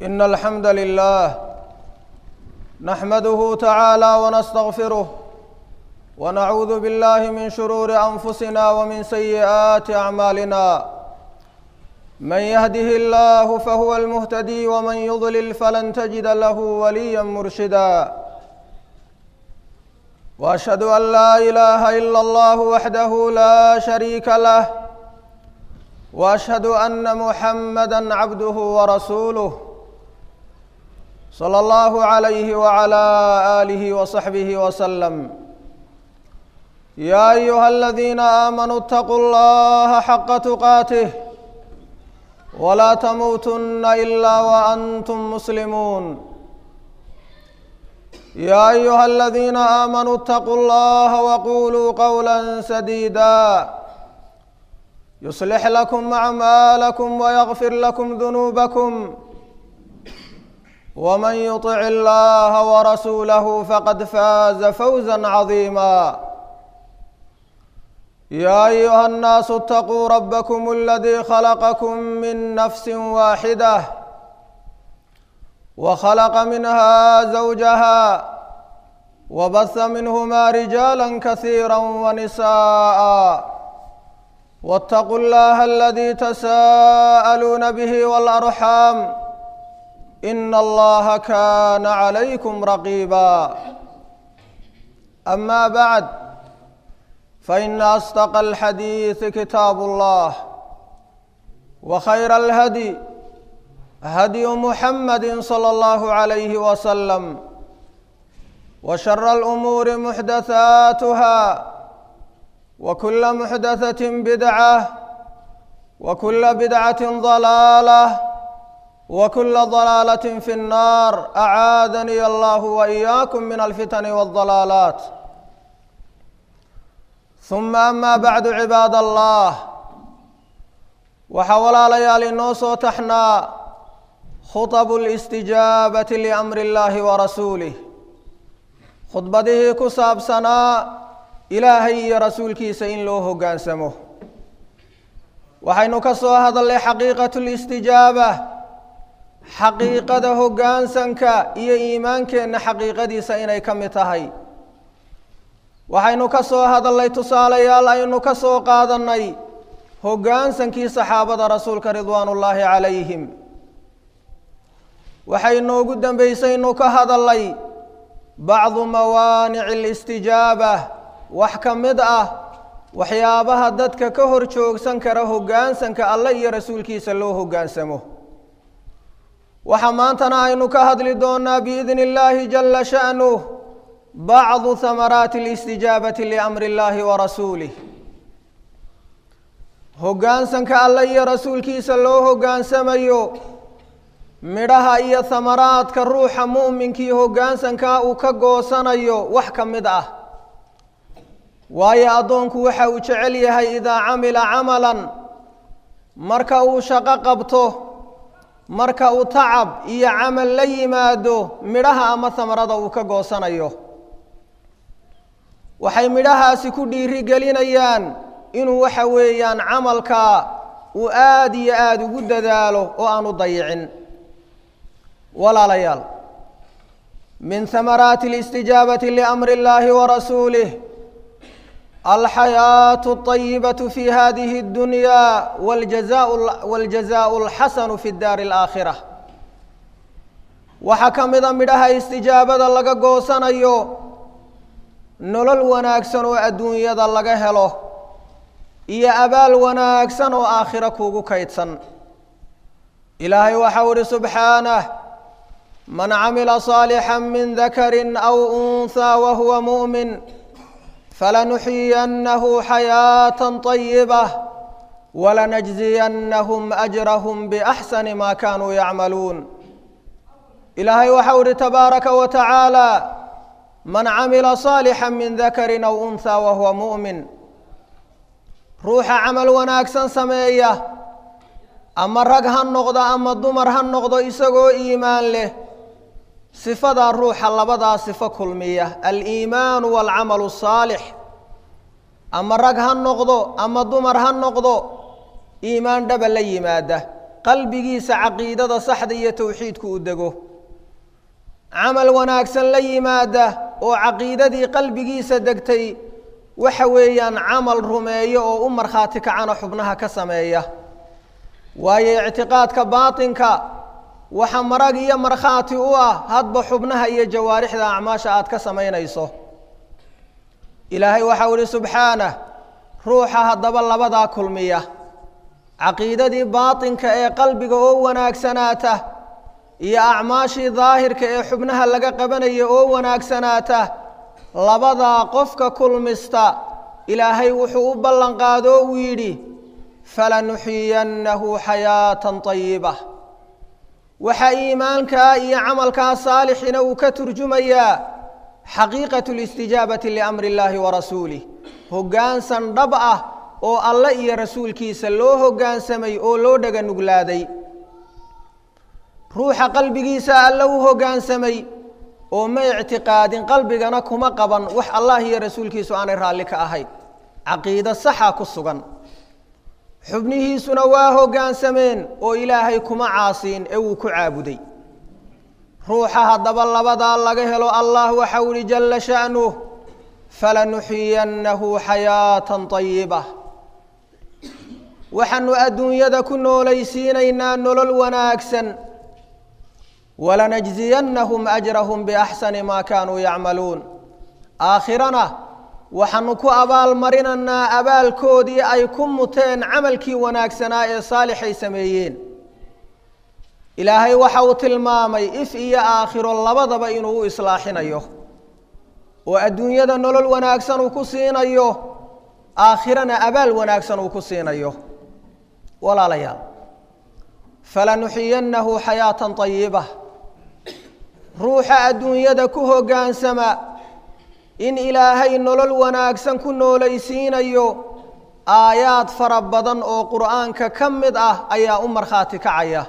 إن الحمد لله نحمده تعالى ونستغفره ونعوذ بالله من شرور أنفسنا ومن سيئات أعمالنا من يهده الله فهو المهتدي ومن يضلل فلن تجد له وليا مرشدا واشهد ان لا اله الا الله وحده لا شريك له واشهد ان محمدا عبده ورسوله صلى الله عليه وعلى اله وصحبه وسلم يا ايها الذين امنوا اتقوا الله حق تقاته ولا تموتن الا وانتم مسلمون يا ايها الذين امنوا اتقوا الله وقولوا قولا سديدا يصلح لكم اعمالكم ويغفر لكم ذنوبكم ومن يطع الله ورسوله فقد فاز فوزا عظيما يا ايها الناس اتقوا ربكم الذي خلقكم من نفس واحده وخلق منها زوجها وبث منهما رجالا كثيرا ونساء واتقوا الله الذي تساءلون به والارحام ان الله كان عليكم رقيبا اما بعد فان اصدق الحديث كتاب الله وخير الهدي هدي محمد صلى الله عليه وسلم وشر الامور محدثاتها وكل محدثه بدعه وكل بدعه ضلاله وكل ضلاله في النار اعاذني الله واياكم من الفتن والضلالات ثم اما بعد عباد الله waxaa walaalayaal inoo soo taxnaa khutabu listijaabati liamri illaahi wa rasuulih khudbadihii ku saabsanaa ilaahay iyo rasuulkiisa in loo hoggaansamo waxaynu ka soo hadalnay xaqiiqatu listijaaba xaqiiqada hoggaansanka iyo iimaankeenna xaqiiqadiisa inay ka mid tahay waxaynu ka soo hadalnay tusaalayaal aynu ka soo qaadannay hoggaansankii saxaabada rasuulka ridwaanullaahi calayhim waxay noogu dambaysaynu ka hadalnay bacdu mawaanici alistijaaba wax ka mid ah waxyaabaha dadka ka hor joogsan kara hoggaansanka alle iyo rasuulkiisa loo hoggaansamo waxaa maantana aynu ka hadli doonaa biidni illaahi jalla sha'nuh bacdu hamaraati alistijaabati liamri illaahi wa rasuulih hoggaansanka alle iyo rasuulkiisa loo hoggaansamayo midhaha iyo hamaraadka ruuxa mu'minkii hoggaansankaa uu ka goosanayo wax ka mid ah waayo addoonku waxa uu jecel yahay idaa camila camalan marka uu shaqo qabto marka uu tacab iyo camal la yimaado midhaha ama hamarada uu ka goosanayo waxay midhahaasi ku dhiiri gelinayaan inuu waxa weeyaan camalka uu aada iyo aada ugu dadaalo oo aanu dayicin walaalayaal min hamaraati alistijaabati liamri illaahi wa rasuulih alxayaatu alطayibatu fi hadihi اddunya wاljazaءu اlxasanu fi daari اlaakhira waxaa ka mida midhaha istijaabada laga goosanayo nolol wanaagsan oo adduunyada laga helo iyo abaal wanaagsan oo aakhiro kuugu kaydsan ilaahay waxau ihi subxaanah man camila صaalixا min dakari aw unhaa wahuwa muؤmin falanuxyiyannahu xayaaةa طayibة walanajziyanahum أjrahm bأxsani ma kanuu yacmaluun ilaahay waxau ihi tabaaraka wa tacaalى man camila صaalixا min dakari aw unhaa wahuwa muؤmin ruuxa camal wanaagsan sameeya ama rag ha noqdo ama dumar ha noqdo isagoo iimaan leh sifadaa ruuxa labadaa sifo kulmiya aliimaanu waalcamalu asaalix ama rag ha noqdo ama dumar ha noqdo iimaan dhaba la yimaada qalbigiisa caqiidada saxda iyo towxiidku u dego camal wanaagsan la yimaada oo caqiidadii qalbigiisa degtay waxa weeyaan camal rumeeyo oo u markhaati kacana xubnaha ka sameeya waayo ictiqaadka baatinka waxa marag iyo markhaati u ah hadba xubnaha iyo jawaarixda acmaasha aad ka samaynayso ilaahay waxau ihi subxaanah ruuxa haddaba labadaa kulmiya caqiidadii baatinka ee qalbiga oo wanaagsanaata iyo acmaashii daahirka ee xubnaha laga qabanaya oo wanaagsanaata labadaa qofka kulmista ilaahay wuxuu u ballanqaado uu yidhi falanuxiyannahu xayaatan طayiba waxaa iimaankaa iyo camalkaa saalixina uu ka turjumayaa xaqiiqatu اlistijaabati liamri اllahi warasuulih hoggaansan dhab ah oo alle iyo rasuulkiisa loo hoggaansamay oo loo dhaga nuglaaday ruuxa qalbigiisa alle u hoggaansamay oo ma ictiqaadin qalbigana kuma qaban wax allah iyo rasuulkiisu aanay raalli ka ahayn caqiido saxa ku sugan xubnihiisuna waa hoggaansameen oo ilaahay kuma caasiin ee wuu ku caabuday ruuxa haddaba labadaa laga helo allah waxau ihi jalla sha'nuh falanuxiyannahu xayaatan طayiba waxaanu adduunyada ku noolaysiinaynaa nolol wanaagsan walanajziyannahum ajrahum biaxsani maa kaanuu yacmaluun aakhirana waxaanu ku abaalmarinaynaa abaalkoodii ay ku muteen camalkii wanaagsanaa ee saalixay sameeyeen ilaahay waxa uu tilmaamay if iyo aakhiro labadaba inuu u islaaxinayo oo adduunyada nolol wanaagsan uu ku siinayo aakhirana abaal wanaagsan uu ku siinayo walaalayaal falanuxiyannahu xayaatan طayiba ruuxa adduunyada ku hoggaansama in ilaahay nolol wanaagsan ku noolaysiinayo aayaad fara badan oo qur'aanka ka mid ah ayaa u markhaati kacaya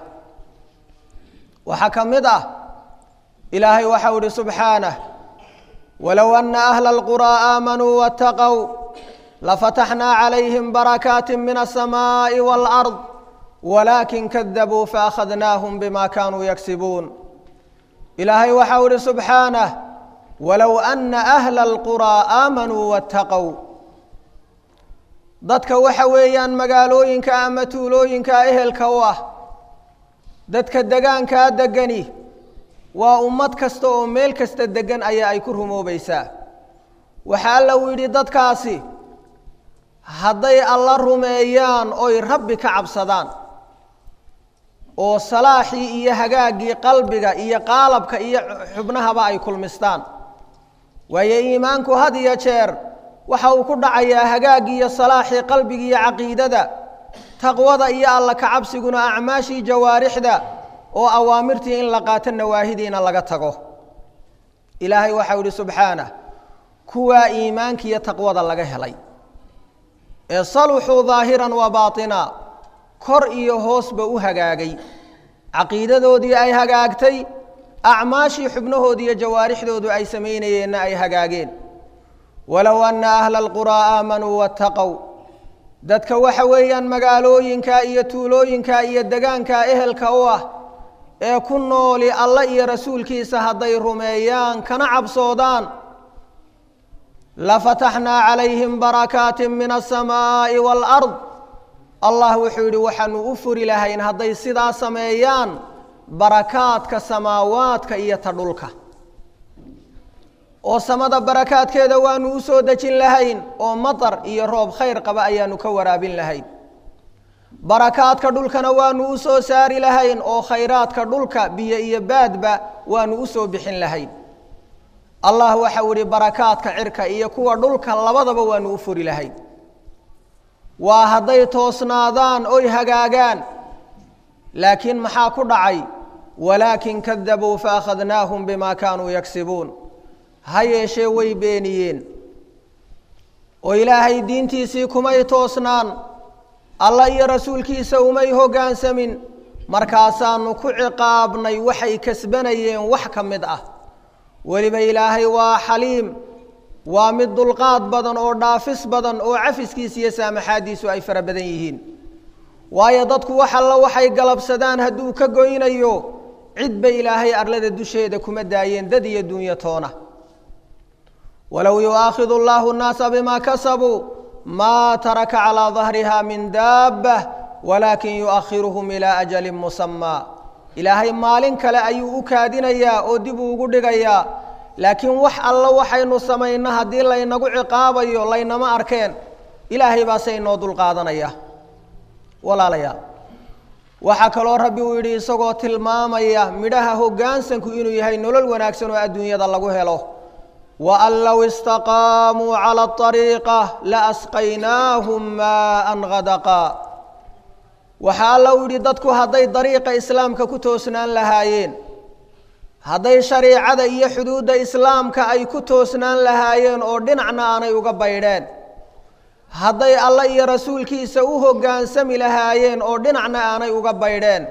waxaa ka mid ah ilaahay waxau ihi subxaanah walow ana ahla alquraa aamanuu waataqow lafataxnaa calayhim barakaati min aلsamaaءi wاlأrض walaakin kadabuu faakhadnaahum bima kaanuu yagsibuun ilaahay waxau ihi subxaanah walow ana ahla alquraa aamanuu waataqow dadka waxa weeyaan magaalooyinka ama tuulooyinka ehelka u ah dadka degaankaa degani waa ummad kasta oo meel kasta degan ayaa ay ku rumoobaysaa waxaa alla uu yidhi dadkaasi hadday alla rumeeyaan oy rabbi ka cabsadaan oo salaaxii iyo hagaaggii qalbiga iyo qaalabka iyo xubnahaba ay kulmistaan waayo iimaanku had iyo jeer waxa uu ku dhacayaa hagaaggii iyo salaaxii qalbiga iyo caqiidada taqwada iyo alla kacabsiguna acmaashii jawaarixda oo awaamirtii in la qaato nawaahidiina laga tago ilaahay waxau ihi subxaanah kuwaa iimaanka iyo taqwada laga helay ee saluxuu daahiran wa baatina kor iyo hoosba u hagaagay caqiidadoodii ay hagaagtay acmaashii xubnahoodi iyo jawaarixdoodu ay samaynayeenna ay hagaageen walow anna ahla alquraa aamanuu waataqow dadka waxa weeyaan magaalooyinka iyo tuulooyinka iyo degaanka ehelka u ah ee ku nooli alla iyo rasuulkiisa hadday rumeeyaan kana cabsoodaan lafataxnaa calayhim barakaati min aلsamaaءi wاlأrض allah wuxuu yidhi waxaanu u furi lahayn hadday sidaa sameeyaan barakaadka samaawaadka iyo ta dhulka oo samada barakaadkeeda waanu u soo dejin lahayn oo maطar iyo roob khayr qaba ayaanu ka waraabin lahayn barakaadka dhulkana waanu u soo saari lahayn oo khayraadka dhulka biyo iyo baadba waanu u soo bixin lahayn allah waxau ihi barakaadka cirka iyo kuwa dhulka labadaba waanu u furi lahayn waa hadday toosnaadaan oy hagaagaan laakiin maxaa ku dhacay walaakin kadabuu faakhadnaahum bima kaanuu yagsibuun ha yeeshee way beeniyeen oo ilaahay diintiisii kumay toosnaan alla iyo rasuulkiisa umay hoggaansamin markaasaanu ku ciqaabnay waxay kasbanayeen wax ka mid ah weliba ilaahay waa xaliim waa mid dulqaad badan oo dhaafis badan oo cafiskiisa iyo saamaxaaddiisu ay fara badan yihiin waayo dadku wax alla waxay galabsadaan hadduu ka goynayo cidba ilaahay arlada dusheeda kuma daayeen dad iyo dunyo toona walow yu'aakhidu allahu nnaasa bima kasabuu maa taraka calaa dahriha min daabah walaakin yu'akhiruhum ilaa ajalin musamaa ilaahay maalin kale ayuu u kaadinayaa oo dib uu ugu dhigayaa laakiin wax alla waxaynu samayno haddii laynagu ciqaabayo laynama arkeen ilaahay baase inoo dulqaadanaya walaalayaal waxaa kaloo rabbi uu yidhi isagoo tilmaamaya midhaha hoggaansanku inuu yahay nolol wanaagsan oo adduunyada lagu helo waan low istaqaamuu cala ariiqa laasqaynaahum maaan hadaqa waxaa alla u yidhi dadku hadday dariiqa islaamka ku toosnaan lahaayeen hadday shariicada iyo xuduudda islaamka ay ku toosnaan lahaayeen oo dhinacna aanay uga baydheen hadday alla iyo rasuulkiisa u hoggaansami lahaayeen oo dhinacna aanay uga baydheen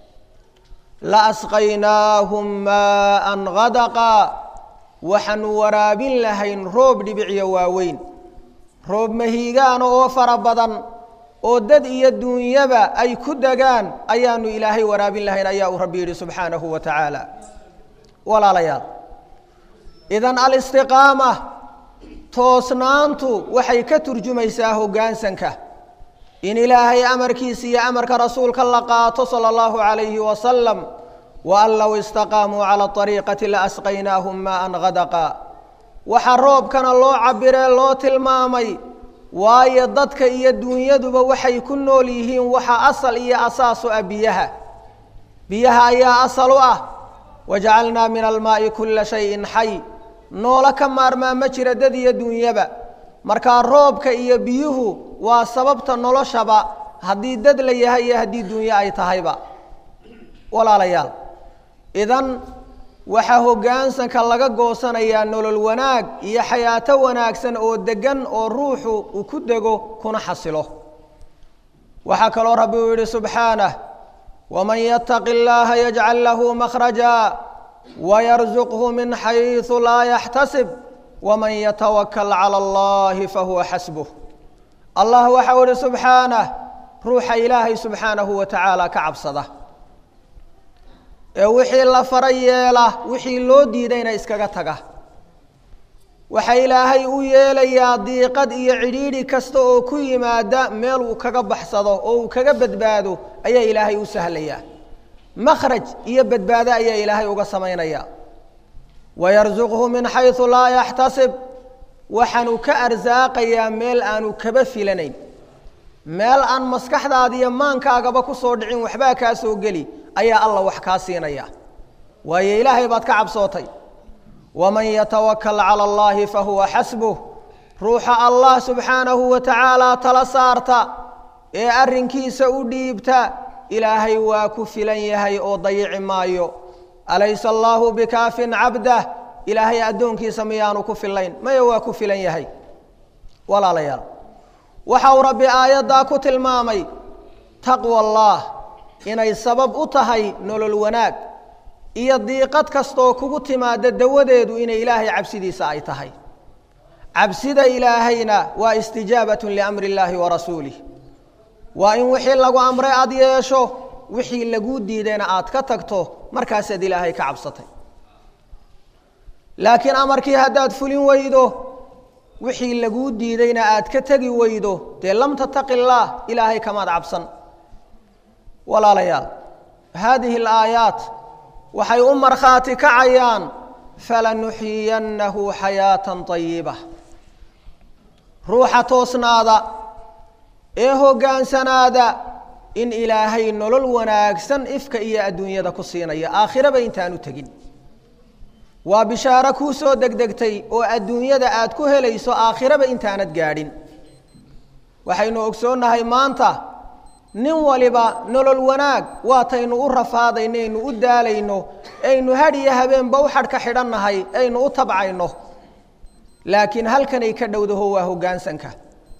la asqaynaahum maaan hadaqa waxaanu waraabin lahayn roob dhibiciyo waaweyn roob mahiigaana oo fara badan oo dad iyo duunyaba ay ku degaan ayaanu ilaahay waraabin lahayn ayaa uu rabbi yidhi subxaanahu wa tacaala walaalayaal idan alistiqaama toosnaantu waxay ka turjumaysaa hoggaansanka in ilaahay amarkiisa iyo amarka rasuulka la qaato sala allahu calayhi wasalam wa an low istaqaamuu cala ariiqati la asqaynaahum maaan hadaqa waxaa roobkana loo cabiree loo tilmaamay waayo dadka iyo dunyaduba waxay ku nool yihiin waxa asal iyo asaas u ah biyaha biyaha ayaa asal u ah wajacalnaa min almaa'i kulla shayin xay noolo ka maarmaa ma jira dad iyo dunyaba markaa roobka iyo biyuhu waa sababta noloshaba haddii dad la yahay iyo haddii dunyo ay tahayba walaalayaal idan waxaa hoggaansanka laga goosanayaa nolol wanaag iyo xayaato wanaagsan oo deggan oo ruuxu uu ku dego kuna xasilo waxaa kaloo rabbi uu yidhi subxaanah waman yattaqi llaaha yajcal lahu makhraja wayarzuqhu min xaysu laa yaxtasib waman yatawakal cala allahi fahuwa xasbuh allah waxau ihi subxaanah ruuxa ilaahay subxaanahu wa tacaala ka cabsada ee wixii la fara yeela wixii loo diidayna iskaga taga waxa ilaahay u yeelayaa diiqad iyo cidhiidhi kasta oo ku yimaada meel uu kaga baxsado oo uu kaga badbaado ayaa ilaahay u sahlayaa makhraj iyo badbaado ayaa ilaahay uga samaynaya wayarsuqhu min xaysu laa yaxtasib waxaanu ka arsaaqayaa meel aanu kaba filanayn meel aan maskaxdaada iyo maankaagaba ku soo dhicin waxbaa kaa soo geli ayaa alla wax kaa siinaya waayo ilaahay baad ka cabsootay waman yatawakal cala allahi fahuwa xasbuh ruuxa allah subxaanahu wa tacaala tala saarta ee arrinkiisa u dhiibta ilaahay waa ku filan yahay oo dayici maayo alaysa allaahu bikaafin cabdah ilaahay addoonkiisa miyaanu ku filayn maya waa ku filan yahay walaalayaal waxa uu rabbi aayaddaa ku tilmaamay taqwa allah inay sabab u tahay nolol wanaag iyo diiqad kastoo kugu timaada dawadeedu inay ilaahay cabsidiisa ay tahay cabsida ilaahayna waa istijaabatun liamri illaahi wa rasuulih waa in wixii lagu amray aada yeesho wixii laguu diidayna aad ka tagto markaasaad ilaahay ka cabsatay laakiin amarkii haddaad fulin weydo wixii laguu diidayna aad ka tegi weydo dee lam tattaqi illaah ilaahay kamaad cabsan walaalayaal haadihi alaayaat waxay u markhaati kacayaan falanuxiyannahu xayaatan ayiba ruuxa toosnaada ee hoggaansanaada in ilaahay nolol wanaagsan ifka iyo adduunyada ku siinaya aakhiraba intaanu tegin waa bishaaro kuu soo degdegtay oo adduunyada aad ku helayso aakhiraba intaanad gaadhin waxaynu ogsoonnahay maanta nin waliba nolol wanaag waataynu u rafaadaynaynu u daalayno aynu hadh iyo habeenba u xadhka xidhannahay aynu u tabcayno laakiin halkanay ka dhowdaho waa hoggaansanka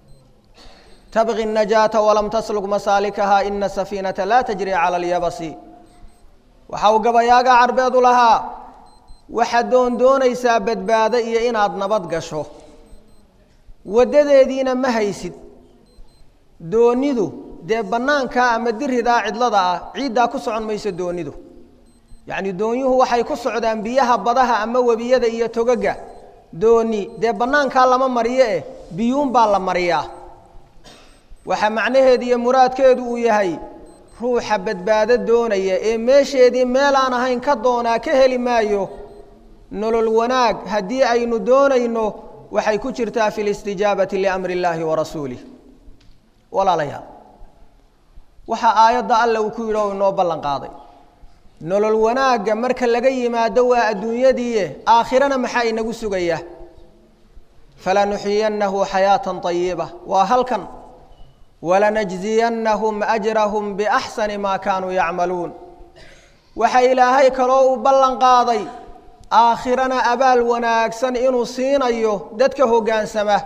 tabqi الnajaata walam tasluk masaalikaha ina safiinata laa tajri cala اlyabasi waxa uu gabayaaga carbeedu lahaa waxaad doon doonaysaa badbaado iyo inaad nabad gasho waddadeediina ma haysid doonidu dee bannaankaa ama diridaa cidlada ah ciiddaa ku socon mayso doonidu yacni doonyuhu waxay ku socdaan biyaha badaha ama webiyada iyo togaga dooni dee bannaankaa lama mariyo eh biyuun baa la mariyaa waxaa macnaheedu iyo muraadkeedu uu yahay ruuxa badbaado doonaya ee meesheedii meel aan ahayn ka doonaa ka heli maayo nolol wanaag haddii aynu doonayno waxay ku jirtaa fi listijaabati liamri illaahi wa rasuulih walaalayaal waxaa aayadda alla uu ku yidhi oo inoo ballan qaaday nolol wanaagga marka laga yimaado waa adduunyadiie aakhirana maxaa inagu sugaya falanuxiyannahu xayaatan ayiba waa halkan walanajziyannahum ajrahum biaxsani maa kaanuu yacmaluun waxa ilaahay kaloo uu ballan qaaday aakhirana abaal wanaagsan inuu siinayo dadka hoggaansama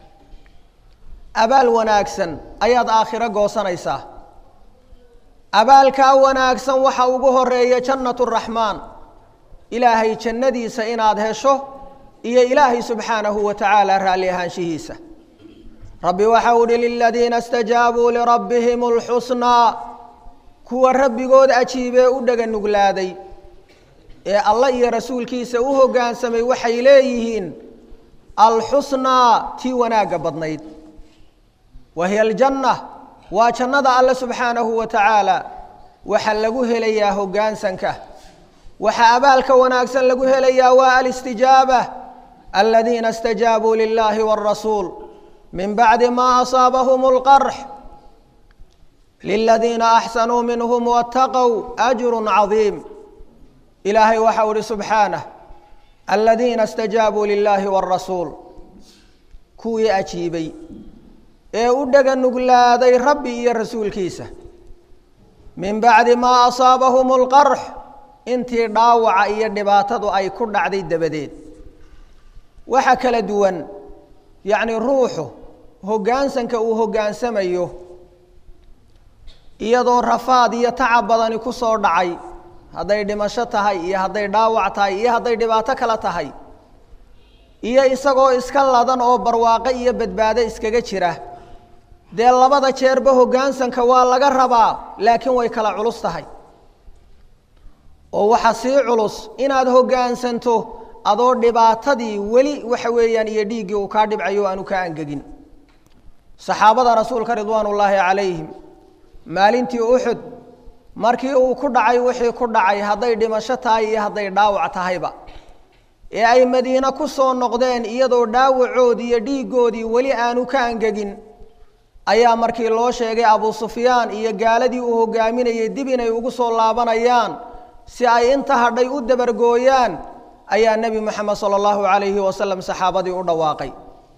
abaal wanaagsan ayaad aakhiro goosanaysaa abaalkaa wanaagsan waxa ugu horeeya jannatu raxmaan ilaahay jannadiisa inaad hesho iyo ilaahay subxaanahu wa tacaala raalli ahaanshihiisa rabbi waxa u uhi liladiina istajaabuu lirabbihim alxusnaa kuwa rabbigood ajiibee u dhega nuglaaday ee allah iyo rasuulkiisa u hoggaansamay waxay leeyihiin alxusnaa tii wanaagga badnayd wa hiya aljanna waa jannada alle subxaanahu wa tacaala waxaa lagu helayaa hoggaansanka waxaa abaalka wanaagsan lagu helayaa waa alistijaaba aladiina istajaabuu lilahi wاrasuul min bacdi ma asaabahum اlqarx liladiina axsanuu minhm wاtaqow ajru cadiim ilaahay waxa u ihi subxaanah aladiina istajaabuu lilahi wاrasuul kuwii ajiibay ee u dhega nuglaaday rabbi iyo rasuulkiisa min bacdi maa asaabahum اlqarx intii dhaawaca iyo dhibaatadu ay ku dhacday dabadeed waxa kala duwan yacni ruuxu hoggaansanka uu hoggaansamayo iyadoo rafaad iyo tacab badani ku soo dhacay hadday dhimasho tahay iyo hadday dhaawac tahay iyo hadday dhibaato kale tahay iyo isagoo iska ladan oo barwaaqo iyo badbaado iskaga jira dee labada jeerba hoggaansanka waa laga rabaa laakiin way kala culus tahay oo waxa sii culus inaad hoggaansanto adoo dhibaatadii weli waxa weeyaan iyo dhiiggii uu kaa dhibcayo aanu kaa angegin saxaabada rasuulka ridwaan ullaahi calayhim maalintii uxud markii uu ku dhacay wixii ku dhacay hadday dhimasho tahay iyo hadday dhaawac tahayba ee ay madiine ku soo noqdeen iyadoo dhaawacoodii iyo dhiiggoodii weli aanu ka angegin ayaa markii loo sheegay abu sufyaan iyo gaaladii uu hogaaminayay dib inay ugu soo laabanayaan si ay inta hadhay u dabargooyaan ayaa nebi moxamed sala allahu calayhi wasalam saxaabadii u dhawaaqay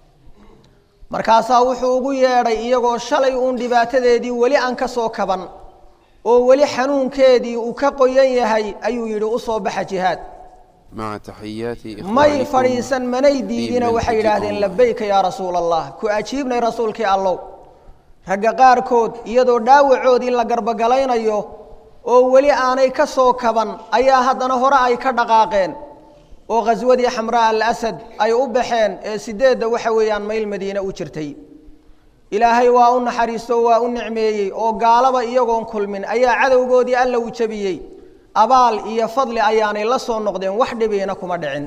markaasaa wuxuu ugu yeedhay iyagoo shalay uun dhibaatadeedii weli aan ka soo kaban oo weli xanuunkeedii uu ka qoyan yahay ayuu yidhi u soo baxa jihaad مع تحيات may إخوانكم fadhiisan manay diidina في waxay yidhaahdeen منهجكم. labayka yaa rasuula allah ku ajiibnay rasuulkii allow ragga qaarkood iyadoo dhaawacoodii la garbogalaynayo oo weli aanay ka soo kaban ayaa haddana hore ay ka dhaqaaqeen oo khaswadii xamraa alasad ay u baxeen ee sideedda waxa weeyaan mayl madiine u jirtay ilaahay waa u naxariisto waa u nicmeeyey oo gaalaba iyagoon kulmin ayaa cadowgoodii alla u jebiyey abaal iyo fadli ayaanay la soo noqdeen wax dhibiina kuma dhicin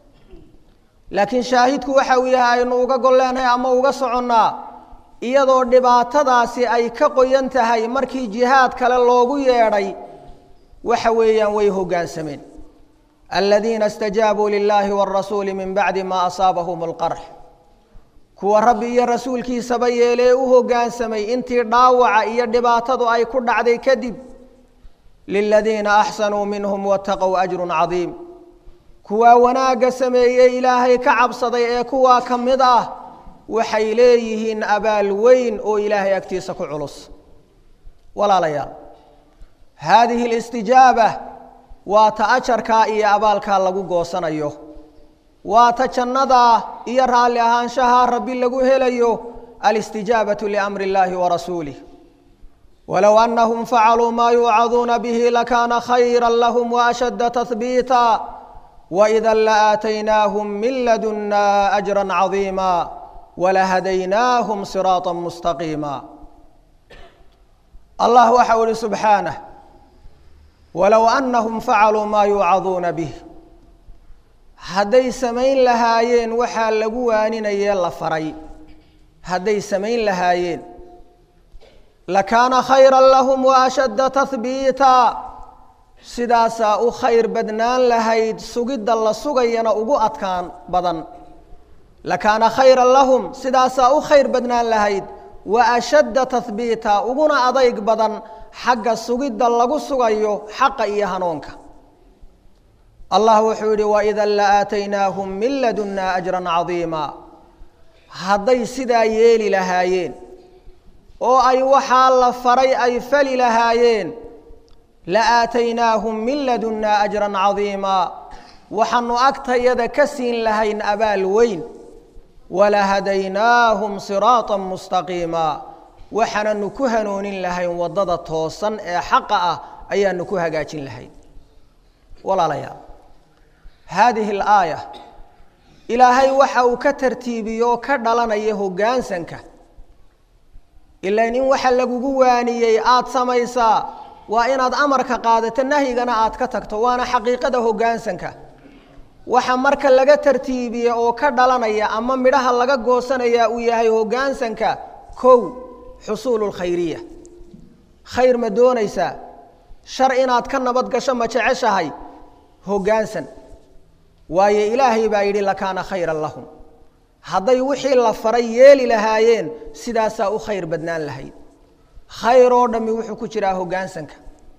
laakiin shaahidku waxa uu yahay aynu uga golleenahay ama uga soconnaa iyadoo dhibaatadaasi ay ka qoyan tahay markii jihaad kale loogu yeedhay waxa weeyaan way hoggaansameen aladiina istajaabuu lilaahi wاrasuuli min bacdi ma asaabahum اlqarx kuwa rabbi iyo rasuulkiisaba yeelee u hoggaansamay intii dhaawaca iyo dhibaatadu ay ku dhacday kadib liladiina axsanuu minhum wataqow ajrun cadiim kuwaa wanaagga sameeyey ilaahay ka cabsaday ee kuwaa ka mid ah waxay leeyihiin abaal weyn oo ilaahay agtiisa ku culus walaalayaal haadihi alistijaaba waa ta ajarkaa iyo abaalkaa lagu goosanayo waa ta jannadaa iyo raalli ahaanshahaa rabbi lagu helayo alistijaabatu liamri illaahi warasuulih walow anahum facaluu maa yuucaduuna bihi lakaana khayra lahum waashadda tahbiita waida laaataynaahum min ladunna ajra cadiima walahadaynaahum siraata mustaqiima allah waxau ihi subxaanah walow annahum facaluu maa yuucaduuna bih hadday samayn lahaayeen waxaa lagu waaninayee la faray hadday samayn lahaayeen lakaana khayra lahum wa ashadda tahbiita sidaasaa u khayr badnaan lahayd sugidda la sugayana ugu adkaan badan lakaana khayra lahum sidaasaa u khayr badnaan lahayd wa ashadda tahbiita uguna adayg badan xagga sugidda lagu sugayo xaqa iyo hanuunka allah wuxuu yidhi waidan la aataynaahum min ladunnaa ajran cadiima hadday sidaa yeeli lahaayeen oo ay waxaa la faray ay fali lahaayeen la aataynaahum min ladunnaa ajran cadiimaa waxaanu agtayada ka siin lahayn abaal weyn walahadaynaahum siraatan mustaqiima waxaananu ku hanoonin lahayn waddada toosan ee xaqa ah ayaanu ku hagaajin lahayn walaalayaal haadihi alaaya ilaahay waxa uu ka tartiibiyo oo ka dhalanaya hoggaansanka ilain in waxa lagugu waaniyey aada samaysaa waa inaad amarka qaadato nahyigana aad ka tagto waana xaqiiqada hoggaansanka waxa marka laga tartiibiye oo ka dhalanaya ama midhaha laga goosanaya uu yahay hoggaansanka kow xusuulu lkhayriya khayr ma doonaysaa shar inaad ka nabad gasho ma jeceshahay hoggaansan waayo ilaahay baa yidhi lakaana khayran lahum hadday wixii la faray yeeli lahaayeen sidaasaa u khayr badnaan lahayd khayr oo dhammi wuxuu ku jiraa hoggaansanka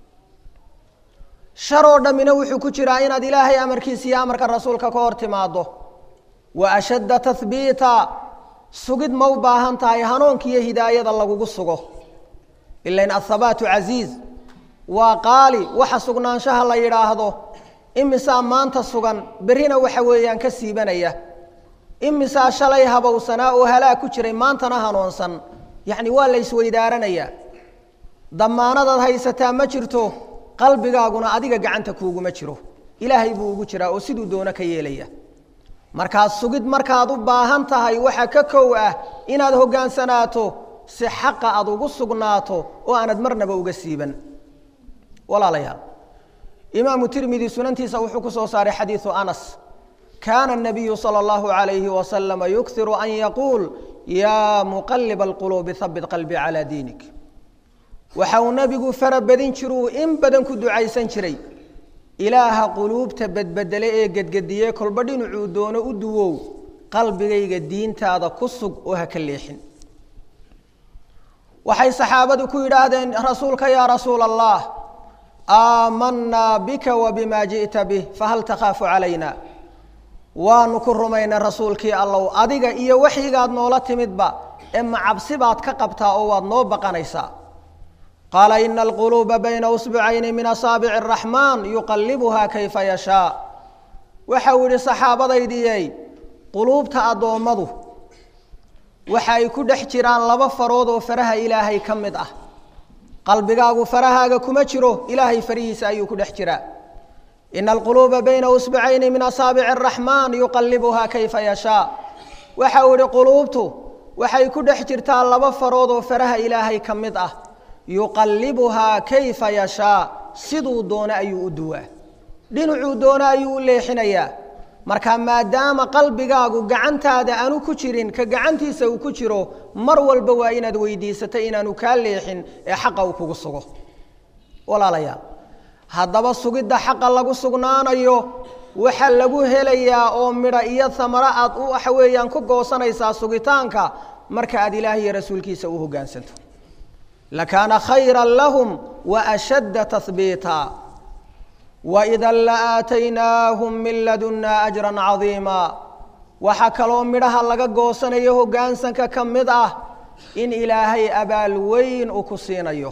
shar oo dhammina wuxuu ku jiraa inaad ilaahay amarkiisa iyo amarka rasuulka ka hor timaaddo wa ashadda tahbiita sugid ma u baahan tahay hanuunka iyo hidaayada lagugu sugo ilain athabaatu casiiz waa qaali waxa sugnaanshaha la yidhaahdo imisaa maanta sugan berrina waxa weeyaan ka siibanaya imisaa shalay habowsanaa oo halaag ku jiray maantana hanuunsan yacni waa la isweydaaranayaa damaanadaad haysataa ma jirto qalbigaaguna adiga gacanta kuuguma jiro ilaahay buu ugu jiraa oo siduu doono ka yeelaya markaad sugid markaad u baahan tahay waxa ka kow ah inaad hoggaansanaato si xaqa aad ugu sugnaato oo aanad marnaba uga siiban walaalayaal imaamu tirmidi sunantiisa wuxuu ku soo saaray xadiidu anas kaana الnabiyu salى اllahu عalayhi wasalama yukiru an yaquul yaa muqaliba اlquluubi habit qalbii calaa diinik waxa uu nebigu fara badin jiruu in badan ku ducaysan jiray ilaaha quluubta bedbedele ee gedgediye kolba dhinacuu doono u duwow qalbigayga diintaada ku sug oo ha ka leexin waxay saxaabadu ku yidhaahdeen rasuulka yaa rasuul allah aamanaa bika wa bima ji'ta bih fahal takhaafu calayna waanu ku rumaynay rasuulkii allow adiga iyo waxyigaad noola timidba ee macabsi baad ka qabtaa oo waad noo baqanaysaa qaala ina alquluuba bayna usbucayni min asaabici araxmaan yuqallibuhaa kayfa yashaa waxau yihi saxaabadaydiyey quluubta addoommadu waxa ay ku dhex jiraan laba farood oo faraha ilaahay ka mid ah qalbigaagu farahaaga kuma jiro ilaahay farihiisa ayuu ku dhex jiraa ina alquluuba bayna usbucayni min asaabici araxmaan yuqallibuhaa kayfa yashaa waxau yihi quluubtu waxay ku dhex jirtaa laba farood oo faraha ilaahay ka mid ah yuqallibuhaa kayfa yashaa siduu doono ayuu u duwaa dhinacuu doono ayuu u leexinayaa marka maadaama qalbigaagu gacantaada aanu ku jirin ka gacantiisa uu ku jiro mar walba waa inaad weydiisato inaanu kaa leexin ee xaqa uu kugu sugo walaalayaal haddaba sugidda xaqa lagu sugnaanayo waxa lagu helayaa oo midha iyo samaro aad waxa weeyaan ku goosanaysaa sugitaanka marka aad ilaah iyo rasuulkiisa u hoggaansanto lakaana khayra lahum wa ashadda tahbiita waida laaataynaahum min ladunnaa ajran cadiima waxaa kaloo midhaha laga goosanayo hoggaansanka ka mid ah in ilaahay abaal weyn uu ku siinayo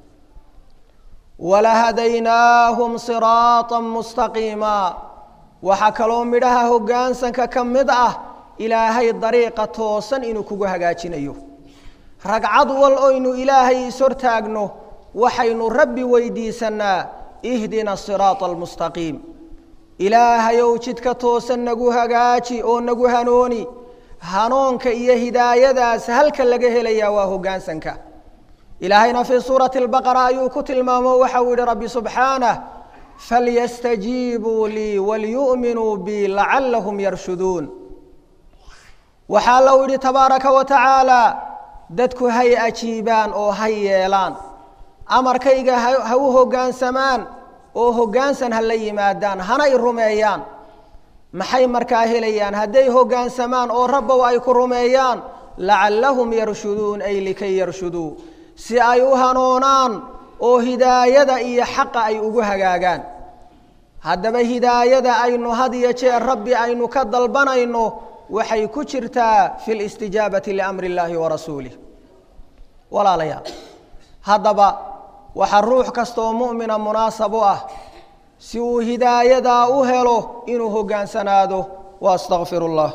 walahadaynaahum siraata mustaqiima waxaa kaloo midhaha hoggaansanka ka mid ah ilaahay dariiqa toosan inuu kugu hagaajinayo ragcad wal oynu ilaahay ishortaagno waxaynu rabbi weydiisanaa ihdina siraata almustaqiim ilaahayow jidka toosan nagu hagaaji oo nagu hanooni hanoonka iyo hidaayadaas halka laga helayaa waa hoggaansanka ilaahayna fii suurati albaqara ayuu ku tilmaamo waxa uu yihi rabbi subxaanah falyastajiibuu lii walyu'minuu bi lacallahum yarshuduun waxaa allau yidhi tabaaraka wa tacaala dadku hay ajiibaan oo hay yeelaan amarkayga ha u hoggaansamaan oo hoggaansan ha la yimaadaan hana i rumeeyaan maxay markaa helayaan hadday hoggaansamaan oo rabbow ay ku rumeeyaan lacallahum yarshuduun ay likay yarshuduu si ay u hanoonaan oo hidaayada iyo xaqa ay ugu hagaagaan haddaba hidaayada aynu had iyo jeer rabbi aynu ka dalbanayno waxay ku jirtaa fi listijaabati liamri illaahi wa rasuulih walaalayaal haddaba waxaa ruux kastaoo mu'mina munaasab u ah si uu hidaayadaa u helo inuu hoggaansanaado wa astaqfiru اllah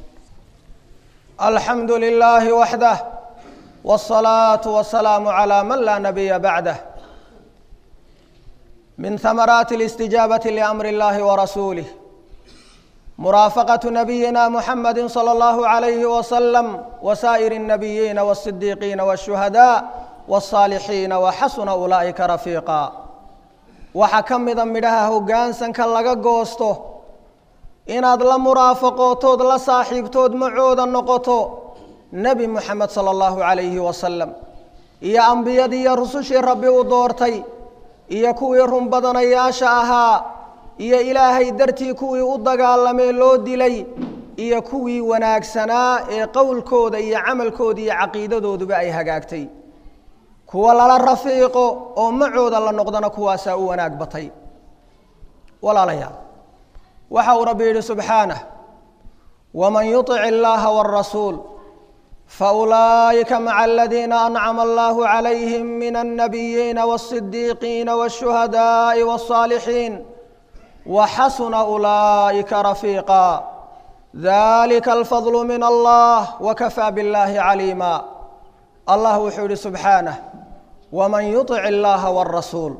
alxamdu lilaahi waxdah wالصalaaةu wasalaamu calى man laa nabiya bacdah min hamaraati اlistijaabati liamri اllahi warasuulih muraafaqaة nabiyina muxamadi slى اllahu عalayhi waslm wasaa'ir الnabiyiina wالصidiiqiina wالshuhadاء wالصaalixiina waxasuna ulaa'ika rafiiqa waxaa ka mida midhaha hoggaansanka laga goosto inaad la muraafaqootood la saaxiibtood macooda noqoto nebi moxamed sala allahu calayhi wasalam iyo ambiyadii iyo rusushii rabbi u doortay iyo kuwii runbadanayaasha ahaa iyo ilaahay dartii kuwii u dagaalamee loo dilay iyo kuwii wanaagsanaa ee qowlkooda iyo camalkooda iyo caqiidadooduba ay hagaagtay kuwa lala rafiiqo oo macooda la noqdana kuwaasaa u wanaag batay walaalayaal waxa uu rabbi yidhi subxaanah waman yuطic illaaha wاrasuul faulaa'ika maca aladiina ancama allahu calayhim min alnabiyiina wالصidiiqiina wالshuhadaaءi wالصaalixiin waxasuna ulaa'ika rafiiqa dalika alfadlu min allah wakafaa biاllahi caliima allah wuxuu yihi subxaanah waman yuطic illaaha wاrasuul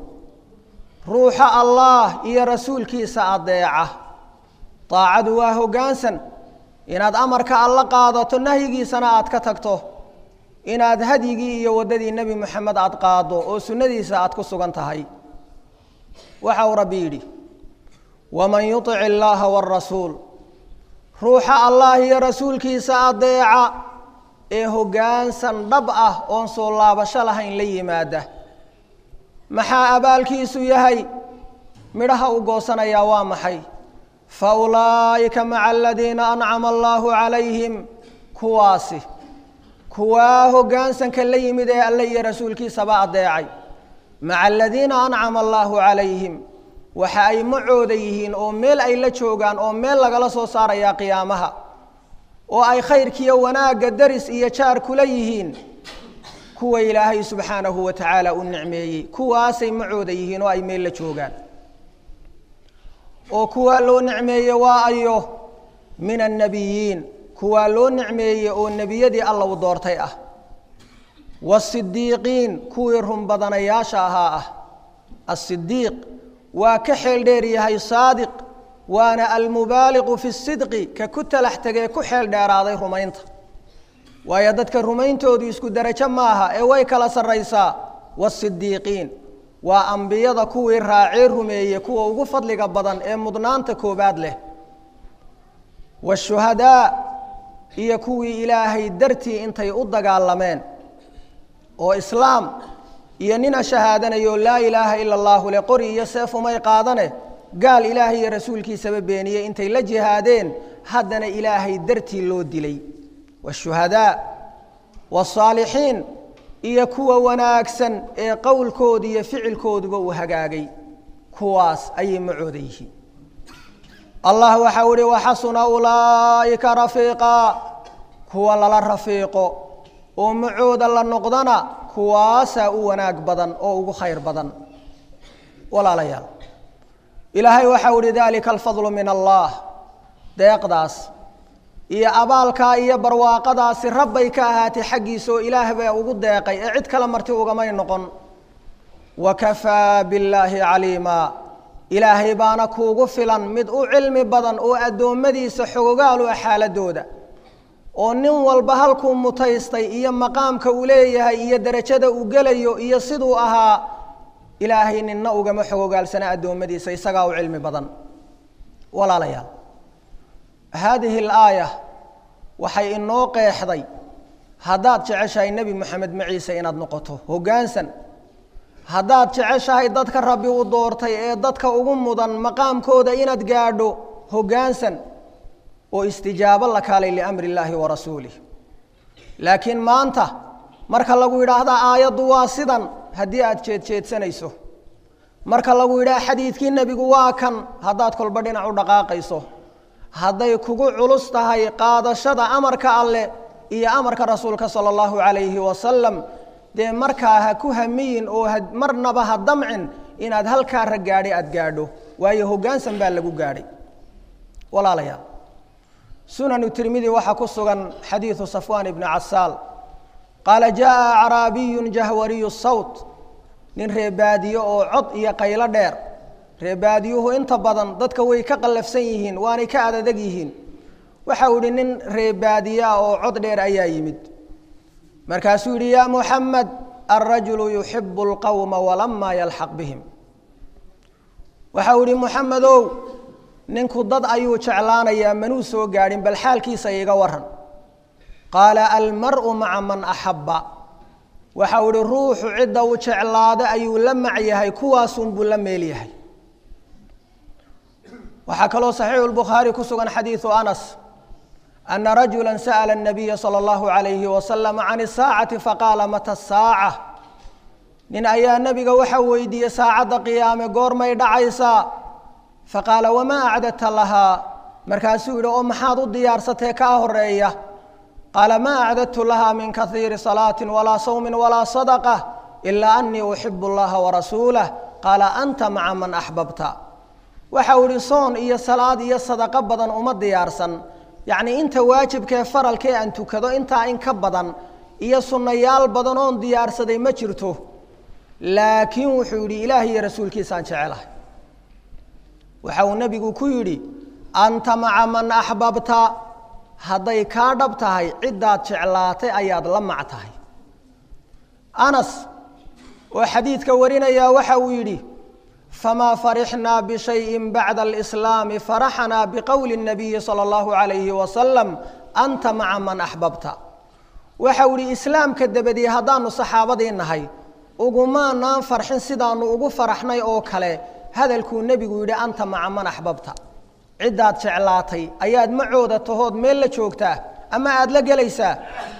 ruuxa allaah iyo rasuulkiisa adeeca daacadu waa hoggaansan inaad amarka alla qaadato nahyigiisana aad ka tagto inaad hadyigii iyo waddadii nebi moxamed aad qaaddo oo sunnadiisa aad ku sugan tahay waxa uu rabbi yidhi waman yuطic illaaha wاrasuul ruuxa allah iyo rasuulkiisa adeeca ee hoggaansan dhab ah oon soo laabasho lahayn la yimaada maxaa abaalkiisu yahay midhaha u goosanayaa waa maxay fa ulaa'ika maca aladiina ancama allaahu calayhim kuwaasi kuwaa hoggaansanka la yimid ee alle iyo rasuulkiisaba adeecay maca aladiina ancama allaahu calayhim waxa ay macooda yihiin oo meel ay la joogaan oo meel lagala soo saarayaa qiyaamaha oo ay khayrkiiyo wanaagga daris iyo jaar kula yihiin kuwa ilaahay subxaanahu wa tacaala u nicmeeyey kuwaasay macooda yihiin oo ay meel la joogaan oo kuwaa loo nicmeeye waa ayo min annabiyiin kuwaa loo nicmeeyey oo nebiyadii alla u doortay ah waasidiiqiin kuwii runbadanayaasha ahaa ah asidiiq waa ka xeel dheer yahay saadiq waana almubaaliqu fi sidqi ka ku talax tegee ku xeel dheeraaday rumaynta waayo dadka rumayntoodu isku derajo maaha ee way kala sarraysaa waasidiiqiin waa ambiyada kuwii raacee rumeeye kuwa ugu fadliga badan ee mudnaanta koobaad leh waashuhadaa iyo kuwii ilaahay dartii intay u dagaalameen oo islaam iyo nina shahaadanayo laa ilaaha ila allaahu le qori iyo seef umay qaadane gaal ilaahay iyo rasuulkiisaba beeniyey intay la jihaadeen haddana ilaahay dartii loo dilay waashuhadaa waasaalixiin iyo kuwa wanaagsan ee qowlkooda iyo ficilkooduba uu hagaagay kuwaas ayay macooda yihiin allah waxau ihi waxasuna ulaa'ika rafiiqa kuwa lala rafiiqo oo macooda la noqdana kuwaasaa u wanaag badan oo ugu khayr badan walaalayaal ilaahay waxau ihi dalika alfadlu min allah deeqdaas iyo abaalkaa iyo barwaaqadaasi rabbay ka ahaatay xaggiisa oo ilaah baa ugu deeqay ee cid kale marti ugamay noqon wakafaa billaahi caliima ilaahay baana kuugu filan mid u cilmi badan oo addoommadiisa xogogaal u ah xaaladooda oo nin walba halkuu mutaystay iyo maqaamka uu leeyahay iyo derajada uu gelayo iyo siduu ahaa ilaahay ninna ugama xogogaalsana addoommadiisa isagaa u cilmi badan walaalayaal haadihi alaaya waxay inoo qeexday haddaad jeceshahay nebi moxamed maciise inaad noqoto hoggaansan haddaad jeceshahay dadka rabbi u doortay ee dadka ugu mudan maqaamkooda inaad gaadho hoggaansan oo istijaabo la kaalay liamri illaahi wa rasuulih laakiin maanta marka lagu yidhaahda aayaddu waa sidan haddii aad jeedjeedsanayso marka lagu yidhaha xadiidkii nebigu waa kan haddaad kolba dhinac u dhaqaaqayso hadday kugu culus tahay qaadashada amarka alleh iyo amarka rasuulka sala allahu calayhi wasalam dee markaa ha ku hamiyin oo marnaba ha damcin inaad halkaa rag gaadhay aada gaadho waayo hoggaansan baa lagu gaadhay walaalayaal sunanu tirmidi waxaa ku sugan xadiidu safwaan ibni casaal qaala jaءa acraabiyu jahwariyu sawt nin reebaadiye oo cod iyo qaylo dheer reebaadiyuhu inta badan dadka way ka qallafsan yihiin waanay ka adadeg yihiin waxa uu yihi nin reebaadiyaa oo cod dheer ayaa yimid markaasuu yihi yaa muxamed alrajulu yuxibu اlqowma walamaa yalxaq bihim waxa uu yihi muxamedow ninku dad ayuu jeclaanayaa manuu soo gaadhin bal xaalkiisa iga waran qaala almar'u maca man axabba waxa uu ihi ruuxu cidda uu jeclaado ayuu la mac yahay kuwaasunbuu la meel yahay waxaa kaloo saxiixu lbukhaari ku sugan xadiidu anas ana rajula sa'la الnabiya salى اllahu عalayhi wasalam can الsaacati faqaala mata الsaaca nin ayaa nebiga waxa weydiiyey saacadda qiyaame goormay dhacaysaa faqaala wamaa acdadta lahaa markaasuu yidhi oo maxaad u diyaarsatee kaa horeeya qaala maa acdadtu lahaa min kaiiri salaati walaa sawmi walaa sadaqة ilaa anii uxibu اllaha warasuulah qaala anta maca man axbabta waxa uu ihi soon iyo salaad iyo sadaqo badan uma diyaarsan yacnii inta waajibkee faralkee aan tukado intaa in ka badan iyo sunnayaal badan oon diyaarsaday ma jirto laakiin wuxuu yidhi ilaah iyo rasuulkiisaan jecelahay waxa uu nebigu ku yidhi anta maca man axbabta hadday kaa dhab tahay ciddaad jeclaatay ayaad la mac tahay anas oo xadiidka warinayaa waxa uu yidhi famaa farixnaa bishayin bacda alislaami faraxnaa biqowli الnabiyi salى اllahu عalayhi wasalam anta maca man axbabta waxa uu ihi islaamka dabadii haddaanu saxaabadii nahay ugumaanaan farxin sidaanu ugu faraxnay oo kale hadalkuu nebigu yidhi anta maca man axbabta ciddaad jeclaatay ayaad macooda tahood meel la joogtaa ama aada la gelaysaa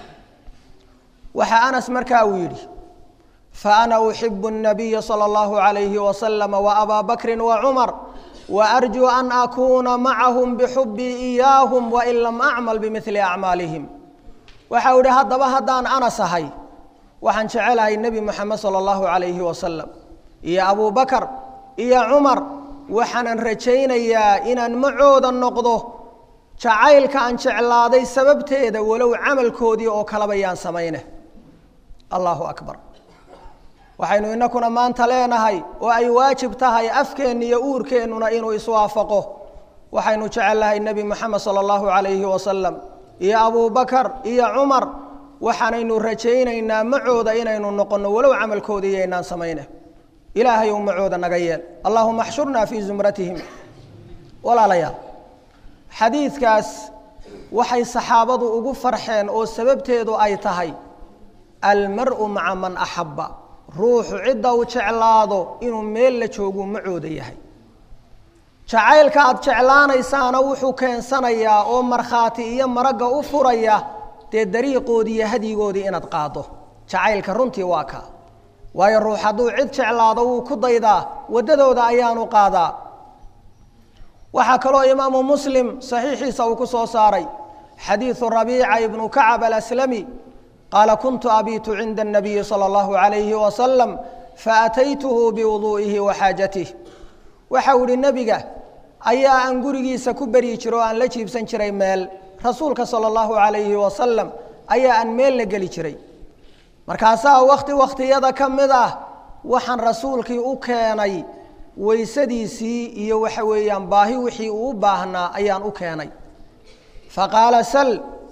waxaa anas markaa uu yidhi faana uxibu الnabiya salى اllahu عalayhi waslama waabaa bakri wacumar waarjuu an akuuna macahum bixubii iyaahum wain lam acmal bimili acmaalihim waxau ihi haddaba haddaan anas ahay waxaan jecelahay nebi moxamed salى اllahu عalayhi wasalam iyo abu bakar iyo cumar waxaanan rajaynayaa inaan macooda noqdo jacaylka aan jeclaaday sababteeda walow camalkoodii oo kaleba yaan samayne allahu akbar waxaynu inakuna maanta leenahay oo ay waajib tahay afkeenna iyo uurkeennuna inuu iswaafaqo waxaynu jecellahay nebi moxamed sala allahu calayhi wasalam iyo abubakar iyo cumar waxaanaynu rajaynaynaa macooda inaynu noqonno walow camalkooda iyo inaan samayne ilaahay ou macooda naga yeel allahuma axshurnaa fii zumratihim walaalayaal xadiidkaas waxay saxaabadu ugu farxeen oo sababteedu ay tahay almar-u maca man axabba ruuxu cidda uu jeclaado inuu meel la jooguu macooda yahay jacaylka aada jeclaanaysaana wuxuu keensanayaa oo markhaati iyo maragga u furaya dee dariiqoodii iyo hadyigoodii inaad qaaddo jacaylka runtii waa kaa waayo ruux hadduu cid jeclaado wuu ku daydaa waddadooda ayaanu qaadaa waxaa kaloo imaamu muslim saxiixiisa uu ku soo saaray xadiidu rabiica ibnu kacab alaslami qaala kuntu abiitu cinda الnabiyi salى اllahu عalayhi wasalam faataytuhu biwuduu'ihi wa xaajatih waxau ihi nebiga ayaa aan gurigiisa ku beryi jiro o aan la jiibsan jiray meel rasuulka salى اllahu عalayhi wasalam ayaa aan meel la geli jiray markaasaa wakti wakhtiyada ka mid ah waxaan rasuulkii u keenay weysadiisii iyo waxa weeyaan baahi wixii uu u baahnaa ayaan u keenay faqaala sal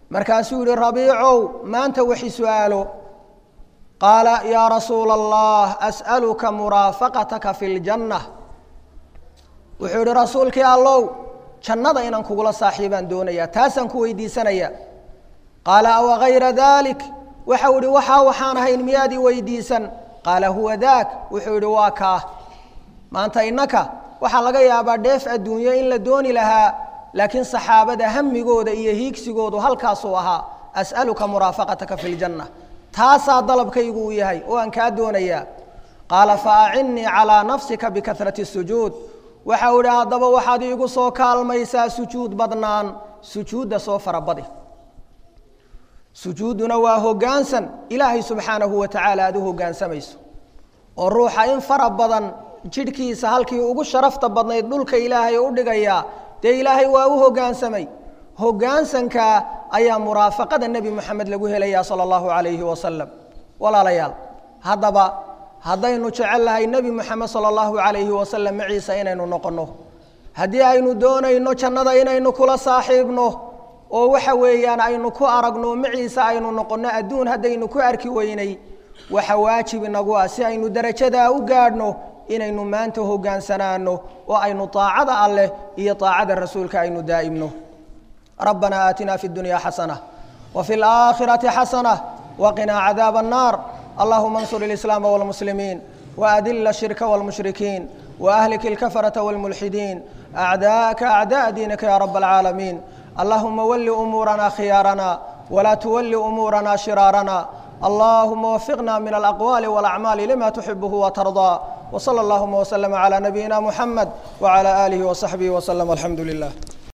markaasuu yihi rabiicow maanta waxi su-aalo qaala yaa rasuula allah as'aluka muraafaqataka fi ljanna wuxuu yihi rasuulkii allow jannada inaan kugula saaxiibaan doonayaa taasaan ku weydiisanaya qaala awa gayra dalik waxau yihi waxaa waxaan ahayn miyaad i weydiisan qaala huwa daak wuxuu yihi waa kaa maanta innaka waxaa laga yaabaa dheef adduunyo in la dooni lahaa laakiin saxaabada hamigooda iyo hiigsigoodu halkaasuu ahaa as'aluka muraafaqataka fi ljanna taasaa dalabkaygu uu yahay oo aan kaa doonayaa qaala fa acinnii calaa nafsika bikahrati sujuud waxau idhi haddaba waxaad iigu soo kaalmaysaa sujuud badnaan sujuudda soo farabadi sujuudduna waa hoggaansan ilaahay subxaanahu wa tacaala aad u hoggaansamayso oo ruuxa in fara badan jidhkiisa halkii ugu sharafta badnayd dhulka ilaahay u dhigayaa dee ilaahay waa u hoggaansamay hoggaansanka ayaa muraafaqada nebi moxamed lagu helayaa sala allahu calayhi wasalam walaalayaal haddaba haddaynu jecel lahay nebi moxamed sala allahu calayhi wasalam maciisa inaynu noqonno haddii aynu doonayno jannada inaynu kula saaxiibno oo waxa weeyaan aynu ku aragno maciisa aynu noqonno adduun haddaynu ku arki weynay waxa waajib inagu ah si aynu darajadaa u gaadhno inaynu maanta hogaansanaano oo aynu طaacada alleh iyo طaacada rasuulka aynu daa'imno rabbana aatina fi اdunya xasana وفي الآخرة حسنة وقنا عذاب النار اللهم انصر الإسلام والمسلمين وأذل الشرك والمشركين وأهلك الكفرة والملحدين أعداءك أعداء دينك يا رب العالمين اللهم ول أمورنا خيارنا ولا تول أمورنا شرارنا اللهم وفقنا من الأقوال والأعمال لما تحبه وترضى وصلى اللهم وسلم على نبينا محمد وعلى آله وصحبه وسلم والحمد لله